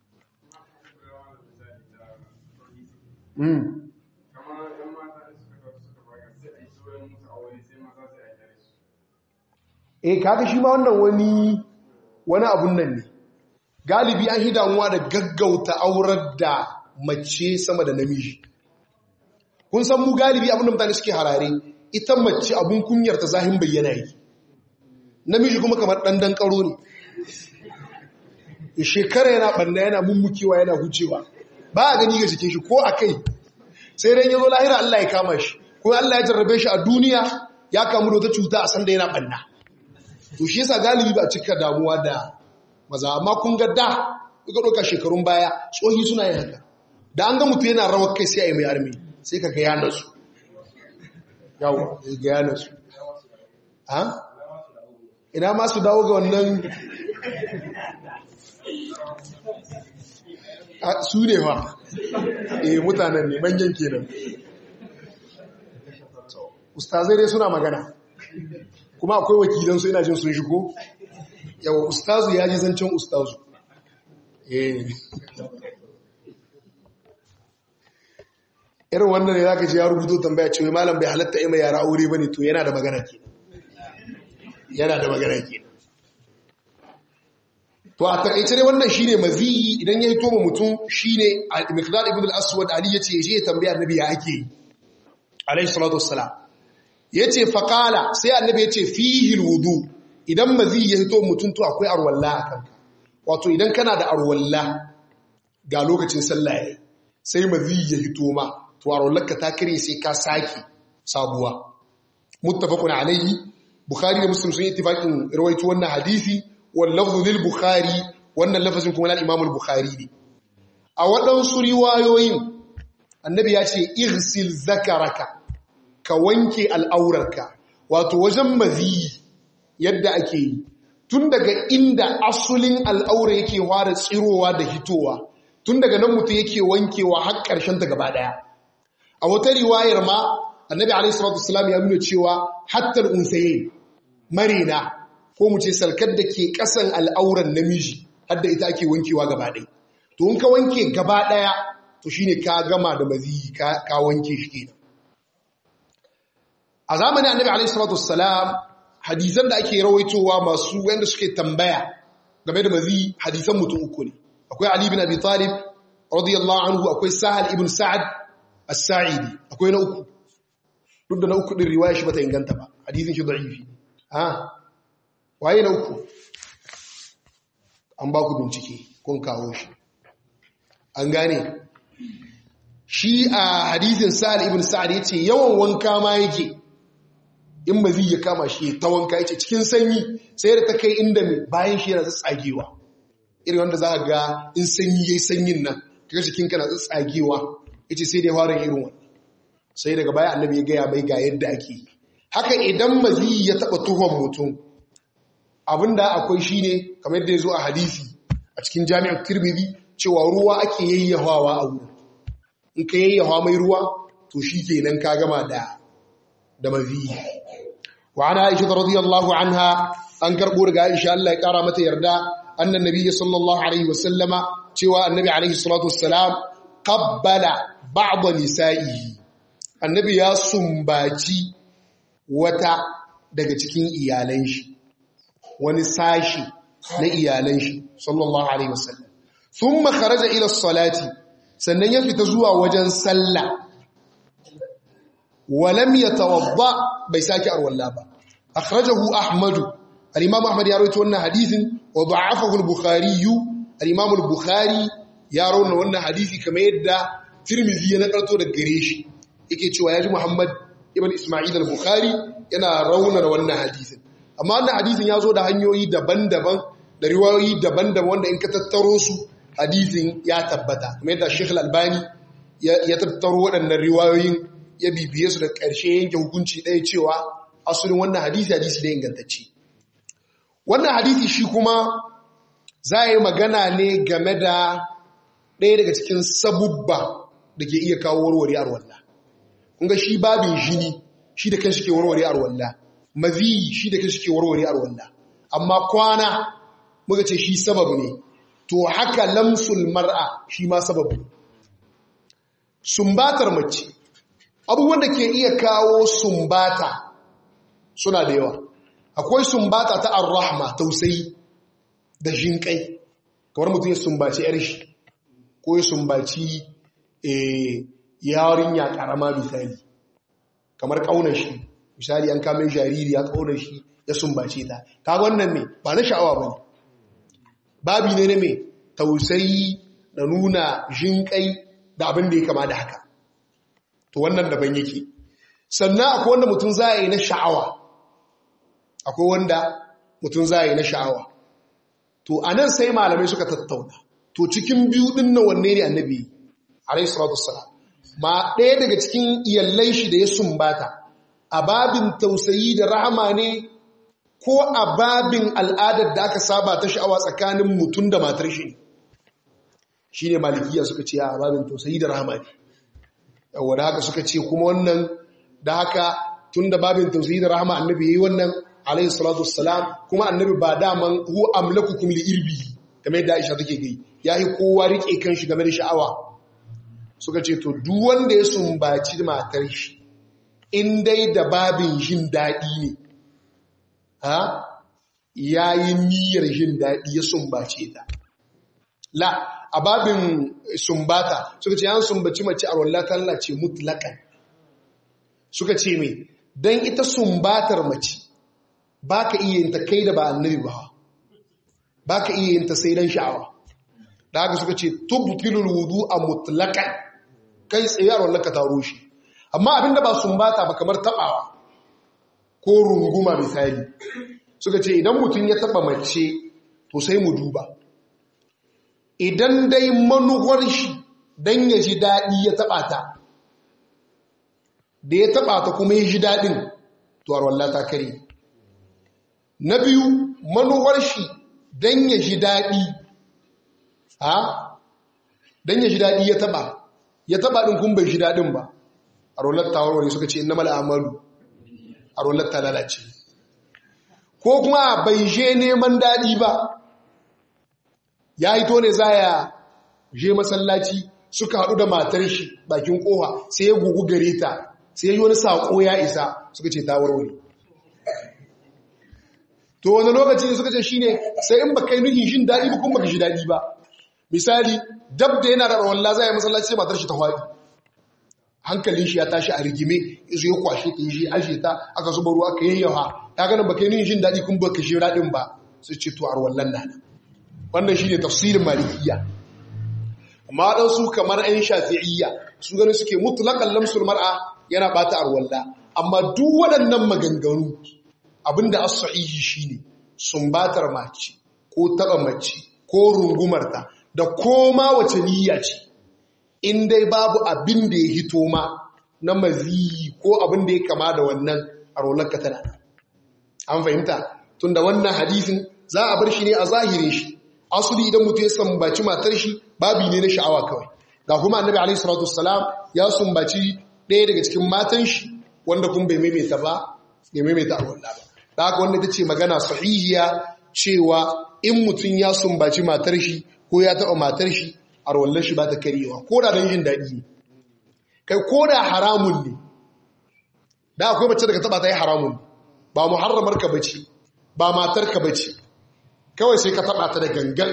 eh kaga shi ma wannan wani wani abun nan ne galibi an hidamuwa da gaggauta aurar da mace sama da namiji kun san mu galibi abin da mutane suke harare ita mace abun kunyar ta zahin bayyana yi namiji kuma kamar ɗanɗan ƙaro ne shekara yana ɓanna yana mummukewa yana hucewa ba a gani ga jikin shi ko a kai sai dai ya zo lahira Allah ya kama shi ko Allah ya jarrabe shi a duniya ya kamu da wata cuta a sanda yana ɓanna to shi yasa galibi ba a cika damuwa da maza amma kun ga da kuka ɗauka shekarun baya tsohi suna yin haka da an ga mutu yana rawar kai sai a yi mai armi sai ka ga yana su yawo ga yana su ha ina ma su dawo ga wannan su ne wa eh mutanen ne manyan kenan ustazai dai suna magana kuma akwai wakilansu ina jin sun shigo yawa ustazu ya ji zancen ustazu eh irin wannan ne zaka ji ya rubuto tambaya cewa malam bai halatta ima yara aure bane to yana da magana ke yana da magana ke to a takaice dai wannan shine maziyi idan ya hito mutum shine al-miqdad ibn al-aswad ali yace je tambaya annabi ya ake alayhi salatu wassalam yace faqala sai annabi yace fihi al-wudu idan maziyi ya hito mutum to akwai arwalla akan wato idan kana da arwalla ga lokacin sallah yayi sai maziyi ya hito ma to arwallarka ta kare sai ka saki sabuwa muttafaqun alayhi bukhari da muslim sun yi ittifaqin rawaito wannan hadisi wallafzu lil bukhari wannan lafazin kuma na imam al-bukhari ne a waɗansu riwayoyin annabi ya ce irsil zakaraka ka wanke al'aurarka wato wajen maziyi yadda ake yi tun daga inda asulin al'aura yake fara tsirowa da hitowa tun daga nan mutum yake wankewa har ƙarshen ta gaba ɗaya a wata riwayar ma annabi alaihi salatu wasallam ya nuna cewa hatta al-unsayin marina ko mu ce salkar da ke ƙasan al'auran namiji hadda ita ake wankewa gaba ɗaya to in ka wanke gaba ɗaya to shine ka gama da maziyi ka wanke shi kenan a zamanin annabi alaihi salatu wassalam hadisan da ake rawaitowa masu wanda suke tambaya game da maziyi hadisan mutum uku ne akwai ali bin abi talib radiyallahu anhu akwai sahal ibn sa'ad as-sa'idi akwai na uku duk da na uku din riwaya shi bata inganta ba hadisin shi da'ifi ha waye na uku an ba ku bincike kun kawo shi an gane shi a hadisin sa'ad ibn sa'ad yace yawan wanka ma yake in mazi ya kama shi ta wanka yace cikin sanyi sai da ta kai inda mai bayan shi yana tsagewa irin wanda za ka ga in sanyi yayi sanyin nan kaga jikin kana tsagewa yace sai da ya fara irin wannan sai daga baya annabi ya gaya mai ga yadda ake haka idan mazi ya taba tuhon mutum abinda akwai shine kamar yadda ya zo a hadisi a cikin jami'ar tirmidhi cewa ruwa ake yayyahawa a wurin in ka yayyahawa mai ruwa to shi kenan ka gama da da mazi wa ana aisha radiyallahu anha an karbo daga aisha Allah ya kara mata yarda annan nabiyyi sallallahu alaihi wasallama cewa annabi alaihi salatu wassalam qabbala ba'd nisa'ihi annabi ya sumbaci wata daga cikin iyalan shi wani sashi na iyalan shi sallallahu alaihi wasallam thumma kharaja ila salati sannan ya fita zuwa wajen sallah walam yatawadda bai saki arwalla ba akhrajahu ahmad al-imam ahmad ya rawaito wannan hadisin wa da'afahu al-bukhari al-imam al-bukhari ya rawaito wannan hadisi kamar yadda tirmidhi ya nakalto daga gare shi yake cewa yaji muhammad ibn isma'il al-bukhari yana raunar wannan hadisin amma wannan hadisin ya zo da hanyoyi daban-daban da riwayoyi daban-daban wanda in ka tattaro su hadisin ya tabbata kuma yadda Sheikh Al-Albani ya tattaro waɗannan riwayoyin ya bibiye su da ƙarshe yanke hukunci ɗaya cewa asulin wannan hadisi hadisi da ingantacce wannan hadisi shi kuma za a yi magana ne game da ɗaya daga cikin sabubba da ke iya kawo warware arwallah kun ga shi babin jini shi da kanshi ke warware arwallah maziyi shi da kanshi ke warware arwallah amma kwana muka ce shi sababu ne to haka lamsul mar'a shi ma sababu ne sumbatar mace abubuwan da ke iya kawo sumbata suna da yawa akwai sumbata ta arrahma tausayi da jinkai kamar mutum ya sumbaci yar shi ko ya sumbaci yarinya karama misali kamar kaunar shi misali an kame jariri ya kaunar shi ya sumbace ta kaga wannan me ba na sha'awa bane babi ne ne me tausayi da nuna jinkai da abin da ya kama da haka to wannan daban yake sannan akwai wanda mutum za yi na sha'awa akwai wanda mutum za yi na sha'awa to anan sai malamai suka tattauna to cikin biyu din na wanne ne annabi alayhi salatu wassalam ma ɗaya daga cikin iyallan shi da ya sumbata a babin tausayi da rahama ne ko a babin al'adar da aka saba ta sha'awa tsakanin mutum da matar shi ne shi ne malikiya suka ce a babin tausayi da rahama ne yawon haka suka ce kuma wannan da haka tun da babin tausayi da rahama annabi ya yi wannan alayhi salatu wassalam kuma annabi ba daman hu amlakukum li irbi game da Aisha take gai yayi kowa rike kanshi game da sha'awa suka ce to duk wanda ya sumbaci matar shi in dai da babin jin daɗi ne ha ya yi niyyar jin daɗi ya sumbace ta la a babin sumbata suka ce yan sumbaci mace a wallah ta lalace mutlakan suka ce mai don ita sumbatar mace ba ka iya yin ta kai da ba annabi ba ba ka iya yin ta sai don sha'awa da haka suka ce tubtilul wudu a mutlakan kai tsaye a wallah ka taro shi amma abinda ba sumbata ba kamar tabawa ko runguma misali suka ce idan mutum ya taba mace to sai mu duba idan dai manuwar shi don ya ji daɗi ya taɓa ta da ya taɓa ta kuma ya ji daɗin to arwallah ta kare na biyu manuwar shi don ya ji daɗi ha don ya ji daɗi ya taɓa ya taɓa ɗin kun bai ji daɗin ba arwallah ta warware suka ce na mal'amalu arwallah ta lalace ko kuma bai je neman daɗi ba ya hito ne za ya je masallaci suka haɗu da matar shi bakin ƙofa sai ya gugu gare ta sai ya yi wani saƙo ya isa suka ce ta warware to wani lokaci ne suka ce shi ne sai in ba kai nuhin shin daɗi ba kuma ba shi daɗi ba misali dab da yana da rawalla za ya yi masallaci sai matar shi ta faɗi hankalin shi ya tashi a rigime izu ya kwashe ta yi shi ashe ta aka zuba ruwa aka yayyawa ya ganin ba kai nuhin shin daɗi kuma ba ka shi daɗin ba su ce to arwallan na nan wannan shi ne tafsirin malikiya amma waɗansu kamar 'yan shafi'iyya su gani suke mutulakan lamsul mar'a yana ɓata arwalla amma duk waɗannan maganganu abinda as-sahihi shine sumbatar mace ko taɓa mace ko rungumarta da koma wace niyya ce in dai babu abin da ya hito ma na maziyi ko abin da ya kama da wannan arwallarka tana an fahimta tunda wannan hadisin za a bar shi ne a zahirin shi asuli idan mutum ya sambaci matar shi babi ne na sha'awa kawai ga kuma annabi alaihi salatu wassalam ya sumbaci ɗaya daga cikin matan shi wanda kun bai maimaita ba bai maimaita alwala ba da haka wanda ta ce magana sahihiya cewa in mutum ya sumbaci matar shi ko ya taɓa matar shi alwallar shi ba ta karewa ko da don jin daɗi ne kai ko da haramun ne da akwai mace daga taɓa ta yi haramun ba muharramar ka bace ba matar ka bace kawai sai ka taba ta da gangan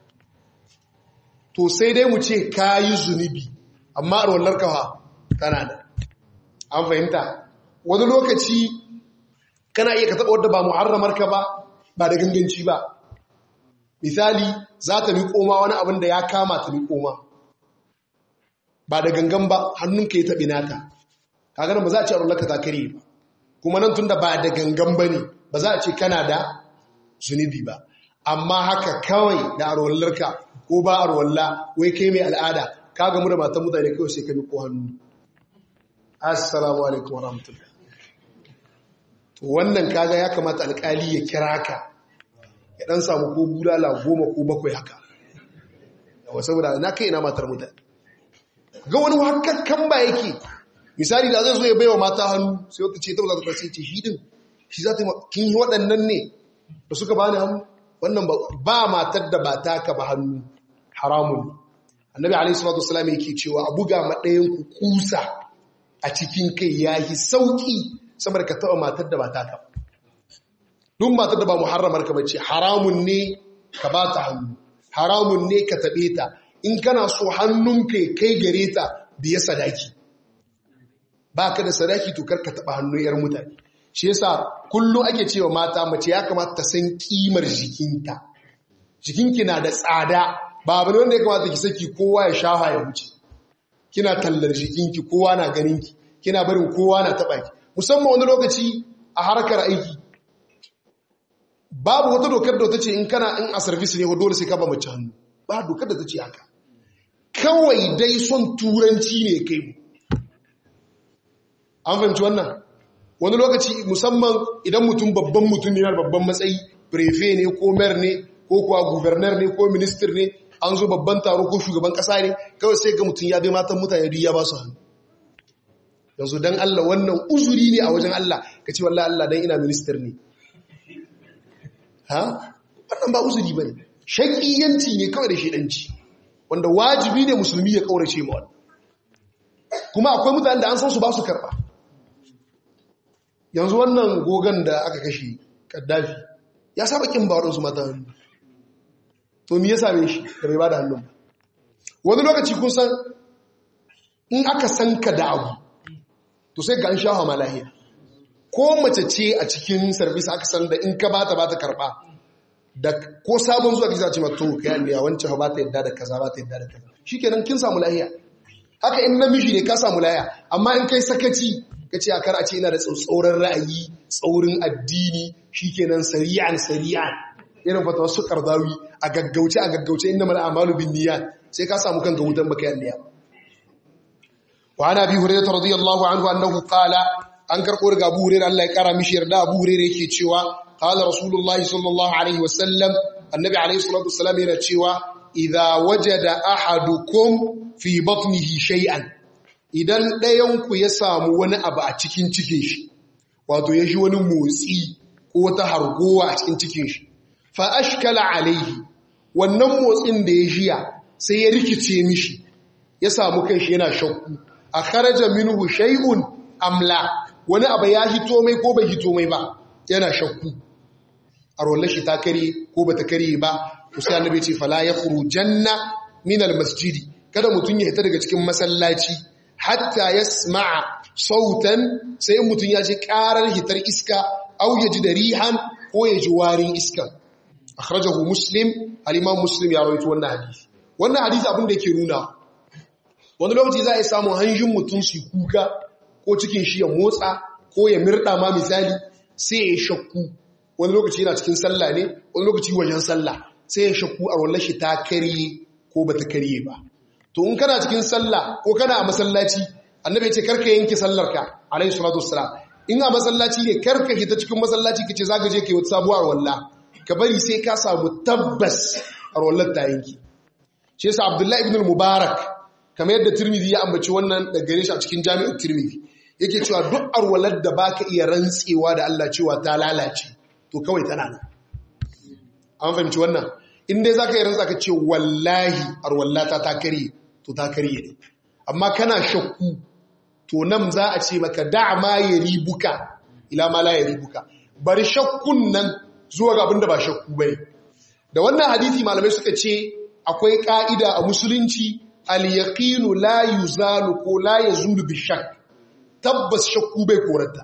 to sai dai mu ce ka yi zunubi amma a rollar kawa tana da an fahimta wani lokaci kana iya ka taba wadda ba muharramar ka ba ba da ganganci ba misali za ta miƙo ma wani abin da ya kama ta miƙo ma ba da gangan ba hannunka ya taɓi nata kaga ba za a ce a rollar ka ta kare ba kuma nan tun da ba da gangan ba ne ba za a ce kana da zunubi ba amma haka kawai da arwallarka ko ba arwalla wai kai mai al'ada ka gamu da matan mutane kawai sai ka bi ko hannu assalamu alaikum warahmatullahi to wannan kaga ya kamata alkali ya kira ka ya dan samu ko bulala goma ko bakwai haka yawa saboda na kai ina matar mutane ga wani hakakkan ba yake misali da zai zo ya baiwa mata hannu sai wata ce ta za ta sai ce shi din shi za ta kin yi waɗannan ne da suka bani hannu wannan ba matar da ba taka ba hannu haramun annabi alaihi salatu wasallam yake cewa a buga madayin ku kusa a cikin kai yayi sauki saboda ka taba matar da ba taka ba duk matar da ba muharramar ka bace haramun ne ka ba ta hannu haramun ne ka tabe ta in kana so hannun kai kai gare ta biya sadaki baka da sadaki to kar ka taba hannun yar mutane shi yasa kullum ake cewa mata mace ya kamata ta san kimar jikinta jikinki na da tsada ba abu ne wanda ya kamata ki saki kowa ya shafa ya wuce kina tallar jikinki kowa na ganinki kina barin kowa na taba ki musamman wani lokaci a harkar aiki babu wata dokar da ta ce in kana in a service ne dole sai ka ba mace hannu ba dokar da ta ce haka kawai dai son turanci ne kai mu an fahimci wannan wani lokaci musamman idan mutum babban mutum ne na babban matsayi prefe ne ko mayor ne ko kuwa gubernar ne ko minister ne an zo babban taro ko shugaban kasa ne kawai sai ga mutum ya bai matan mutane duk ya ba su hannu yanzu dan Allah wannan uzuri ne a wajen Allah ka ce wallahi Allah dan ina minister ne ha wannan ba uzuri bane shakiyanci ne kawai da shedanci wanda wajibi ne musulmi ya kaurace ma wannan kuma akwai mutane da an san su ba su karɓa yanzu wannan gogon da aka kashe kaddafi ya saba kin ba waɗansu mata hannu to me ya same shi da bai ba da hannun ba wani lokaci kun san in aka san ka da abu to sai ga an sha hama lahiya ko mace ce a cikin sarbisa aka san da in ka ba ta ba ta karɓa da ko sabon zuwa kisa ce ma to ka yi wancan ba ta yadda da kaza ba ta yadda da kaza shi kenan kin samu lahiya haka in namiji ne ka samu lahiya amma in kai sakaci ka ce a kar a ce ina da tsauran ra'ayi tsaurin addini shi kenan sari'an sari'an irin fata wasu kardawi a gaggauce a gaggauce inda mala amalu bin niyyat sai ka samu kanka wutan baka yan niyya wa ana bi hurairah radiyallahu anhu annahu qala an karbo daga Abu Hurairah Allah ya kara mishi yarda Abu Hurairah yake cewa qala rasulullah sallallahu alaihi wasallam annabi alaihi salatu wassalam yana cewa idza wajada ahadukum fi batnihi shay'an idan ɗayan ku ya samu wani abu a cikin cikin shi wato ya ji wani motsi ko wata hargowa a cikin cikin shi fa ashkala alaihi wannan motsin da ya jiya sai ya rikice mishi ya samu kanshi yana shakku a kharaja minhu shay'un amla wani abu ya hito mai ko bai hito mai ba yana shakku a rollar shi ta kare ko bata kare ba sai annabi ce fala yakhrujanna min almasjidi kada mutun ya hita daga cikin masallaci hatta yasma'a sautan sai mutun ya ji karar hitar iska au ya ji da rihan ko ya ji warin iskan akhrajahu muslim al-imam muslim ya rawaito wannan hadisi wannan hadisi abin da yake nuna wani lokaci za a yi samun hanjin mutum su kuka ko cikin shi ya motsa ko ya mirda ma misali sai ya shakku wani lokaci yana cikin sallah ne wani lokaci wajen sallah sai ya shakku a wallar shi ta karye ko ba ta karye ba to in kana cikin sallah ko kana a masallaci annabi ya ce karka yanke sallarka alayhi salatu wassalam in a masallaci ne karka hita cikin masallaci kace zaka je kai wata sabuwar wallah ka bari sai ka samu tabbas a wallar ta yanki shi yasa abdullahi ibn al-mubarak kamar yadda tirmidhi ya ambaci wannan da gare shi a cikin jami'ar tirmidhi yake cewa duk arwalar da baka iya rantsewa da Allah cewa ta lalace to kawai tana nan an fahimci wannan in dai zaka yi rantsa ka ce wallahi arwallata ta karye to ta karye ne amma kana shakku to nan za a ce maka da ma ya ribuka ila ma la ya ribuka bari shakkun nan zuwa ga abin da ba shakku bane da wannan hadisi malamai suka ce akwai ka'ida a musulunci al-yaqinu la yuzalu ko la yazulu bi shakk tabbas shakku bai korarta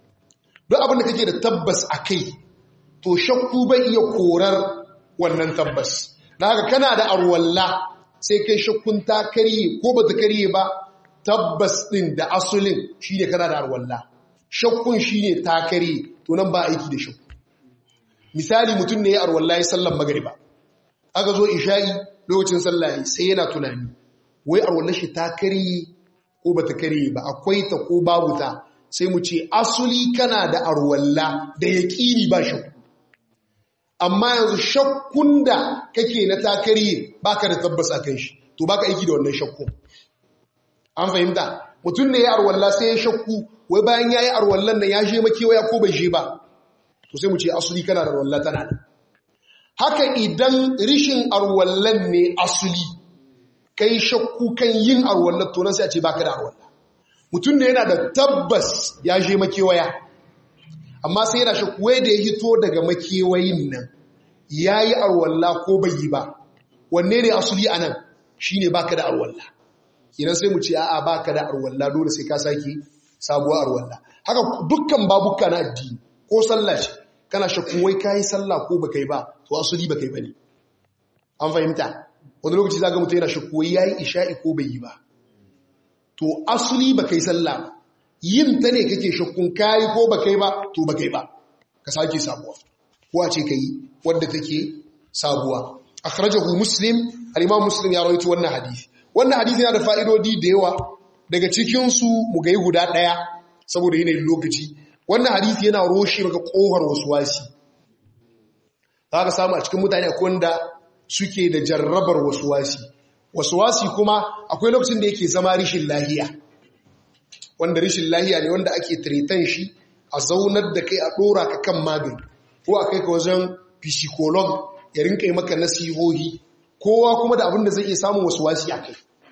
duk abin da kake da tabbas akai to shakku bai iya korar wannan tabbas dan haka kana da arwalla sai kai shakkun ta kariye ko bata kariye ba tabbas din da asulin shine kana da arwalla shakkun shine ta kariye to nan ba aiki da shakku misali mutum ne ya arwalla ya sallan magriba aka zo isha'i lokacin sallah sai yana tunani wai arwallar shi ta karye ko bata karye ba akwai ta ko babu ta sai mu ce asuli kana da arwalla da yaqini ba shakku amma yanzu shakkun da kake na ta karye baka da tabbas akan shi to baka aiki da wannan shakku an fahimta mutum ne ya arwalla sai ya shakku wai bayan yayi arwallan nan ya je makewaya ko bai je ba to sai mu ce asuli kana da arwalla tana da haka idan rishin arwallan ne asuli kai shakku kan yin arwallar to nan sai a ce baka da arwalla mutum ne yana da tabbas ya je makewaya amma sai yana shakku wai da ya hito daga makewayin nan yayi arwalla ko bai yi ba wanne ne asuli anan shine baka da arwalla idan sai mu ce a'a baka da arwalla dole sai ka saki sabuwar arwalla haka dukkan babuka na addini ko sallah ce kana shakkun wai kayi sallah ko baka yi ba to asali baka yi bane an fahimta wani lokaci zaga mutum yana shakku wai yayi isha'i ko bai yi ba to asali baka yi sallah yin ta ne kake shakkun kayi ko baka yi ba to baka yi ba ka sake sabuwa ko a ce kai wanda take sabuwa akhrajahu muslim al-imam muslim ya rawaito wannan hadisi wannan hadisi yana da fa'idodi da yawa daga cikin su mu ga guda daya saboda yanayin lokaci wannan hadisi yana roshe maka kohar wasuwasi za ka samu a cikin mutane akwai wanda suke da jarrabar wasuwasi wasuwasi kuma akwai lokacin da yake zama rishin lahiya wanda rishin lahiya ne wanda ake tiritan shi a zaunar da kai a ɗora ka kan magani ko a kai ka wajen psycholog ya rinka yi maka nasihohi kowa kuma da abin da zai iya samun wasuwasi a kai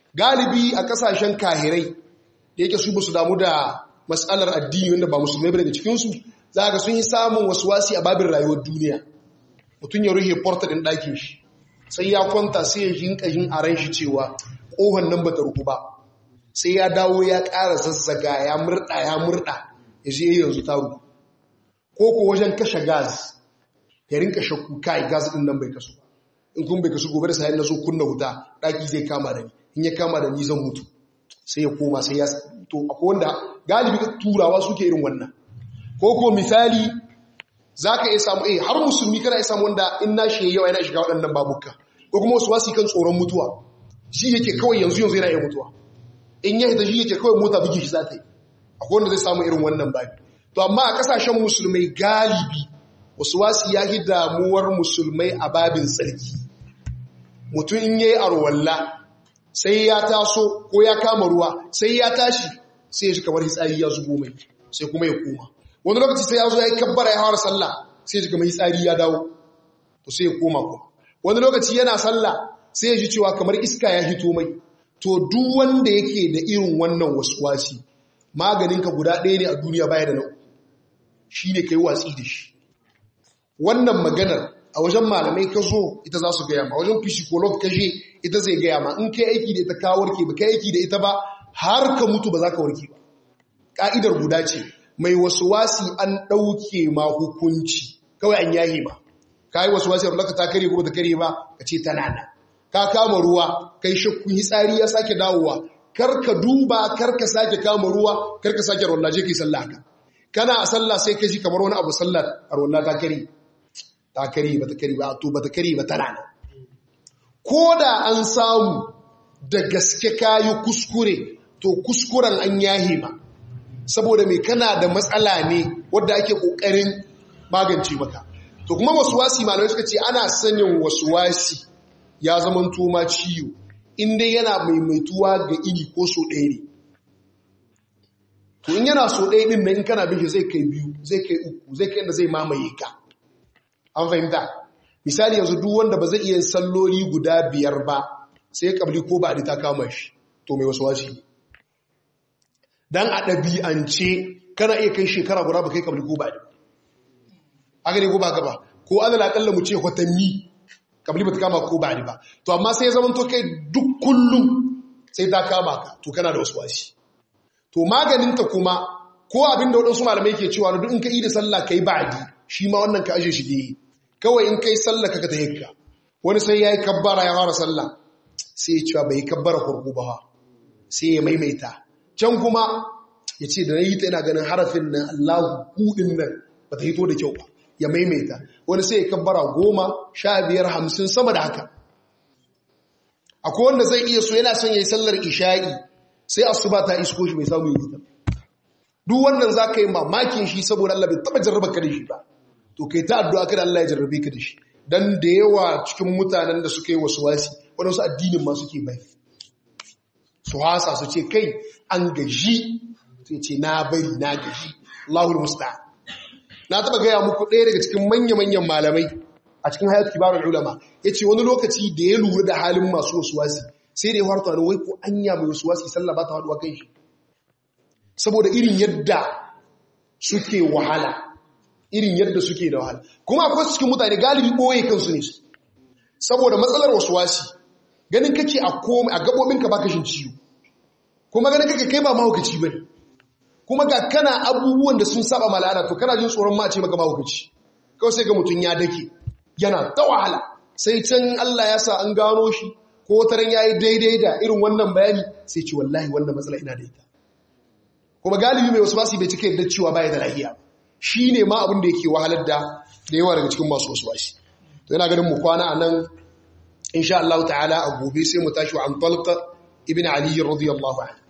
galibi a kasashen kahirai da yake su basu damu da matsalar addini wanda ba musulmai ba daga cikinsu za ga sun yi samun wasu wasi a babin rayuwar duniya mutum ya rufe porta ɗin ɗakin shi sai ya kwanta sai ya jinka jin a ran shi cewa ƙohon nan ba ta ruku ba sai ya dawo ya ƙara zazzaga ya murɗa ya murɗa ya je yanzu ta ruku ko ko wajen kashe gas ya rinka shakku kai gas ɗin nan bai kasu in kun bai kasu gobe da sayan na zo kunna wuta ɗaki zai kama da ni in ya kama da ni zan mutu sai ya koma sai ya to akwai wanda galibi turawa suke irin wannan ko ko misali za ka iya samu eh har musulmi kana iya samu wanda in na shi yawa yana shiga waɗannan babuka ko kuma wasu wasi kan tsoron mutuwa shi yake kawai yanzu yanzu yana iya mutuwa in ya hita shi yake kawai mota bugi shi za ta yi akwai wanda zai samu irin wannan babi to amma a kasashen musulmai galibi wasu wasi ya yi damuwar musulmai a babin tsarki mutum in yayi arwalla sai ya taso ko ya kama ruwa sai ya tashi sai ya ji kamar hitsari ya zubo mai sai kuma ya koma wani lokaci sai ya zo ya yi kabbara ya hawar sallah sai ya ji kamar hitsari ya dawo to sai ya koma kuma wani lokaci yana sallah sai ya ji cewa kamar iska ya hito mai to duk wanda yake da irin wannan waswasi maganinka guda ɗaya ne a duniya baya da nau shi ne ka yi watsi da shi wannan maganar a wajen malamai ka zo ita za su gaya ma wajen psycholog ka je ita zai gaya ma in kai aiki da ita ka warke ba kai aiki da ita ba har ka mutu ba za ka warke ba ka'idar guda ce mai wasu wasi an ɗauke ma hukunci kawai an yahi ba ka yi wasu wasi a rulaka ta kare ko ta kare ba ka ce tana nan ka kama ruwa kai shakkun hitsari ya sake dawowa kar ka duba kar ka sake kama ruwa kar ka sake rollaje kai sallah ka kana a sallah sai ka ji kamar wani abu sallar a rolla ta kare ta kare ba ta kare ba to ba ta kare ba tana nan ko da an samu da gaske kayi kuskure to kuskuren an yahe ba saboda mai kana da matsala ne wadda ake kokarin magance maka to kuma wasuwasi malamai suka ce ana sanin wasuwasi ya zama toma ciwo inda yana maimaituwa ga ini ko so ɗaya ne to in yana so ɗaya ɗin na in kana bin shi zai kai biyu zai kai uku zai kai inda zai mamaye ka an fahimta misali yanzu duk wanda ba zai iya salloli guda biyar ba sai kabli ko ba ta kama shi to mai wasu wasi dan a ɗabi'ance kana iya kai shekara guda ba kai kabli ko ba aka ne ko ba gaba ko adala akalla mu ce watanni kabli ba ta kama ko ba ba to amma sai ya zama to kai duk kullum sai ta kama ka to kana da wasu wasi to maganinta kuma ko abin da waɗansu malamai ke cewa duk in ka yi da sallah kai ba'adi shi ma wannan ka aje shi gehe kawai in kai sallah ka ta hikka wani sai ya yi kabbara ya fara sallah sai ya cewa bai kabbara kurku ba sai ya maimaita can kuma ya ce da na yi ta yana ganin harafin nan allahu kudin nan ba ta hito da kyau ba ya maimaita wani sai ya kabbara goma sha biyar hamsin sama da haka akwai wanda zai iya so yana son ya yi sallar isha'i sai asuba ta isko shi bai samu yi ta duk wannan za ka yi mamakin shi saboda Allah bai taba jarraba ka da shi ba to kai ta addu'a kada Allah ya jarrabe ka da shi dan da yawa cikin mutanen da suka yi wasu wasi waɗansu addinin ma suke bai su hasa su ce kai an gaji sai ce na bari na gaji Allahul musta'an na taba gaya muku ɗaya daga cikin manya-manyan malamai a cikin hayat kibarul ulama yace wani lokaci da ya lura da halin masu wasu wasi sai da ya harta da wai ko anya mai wasu wasi sallah ba ta haduwa kai shi saboda irin yadda suke wahala irin yadda suke da wahala kuma akwai su cikin mutane galibi ɓoye kansu ne saboda matsalar wasu wasi ganin kake a komai a gaɓoɓinka ba kashin ciwo kuma ganin kake kai ba mahaukaci ba ne kuma ga kana abubuwan da sun saba mala'ada to kana jin tsoron ma a ce maka mahaukaci kawai sai ga mutum ya dake yana ta wahala sai can Allah ya sa an gano shi ko wataran ya yi daidai da irin wannan bayani sai ce wallahi wannan matsala ina da ita kuma galibi mai wasu basi bai cika yadda cewa baya da lahiya shi ne ma abin da yake wahalar da da yawa daga cikin masu wasu basi to yana ganin mu kwana a nan insha Allah ta'ala a gobe sai mu tashi wa an talqa ibn ali radiyallahu anhu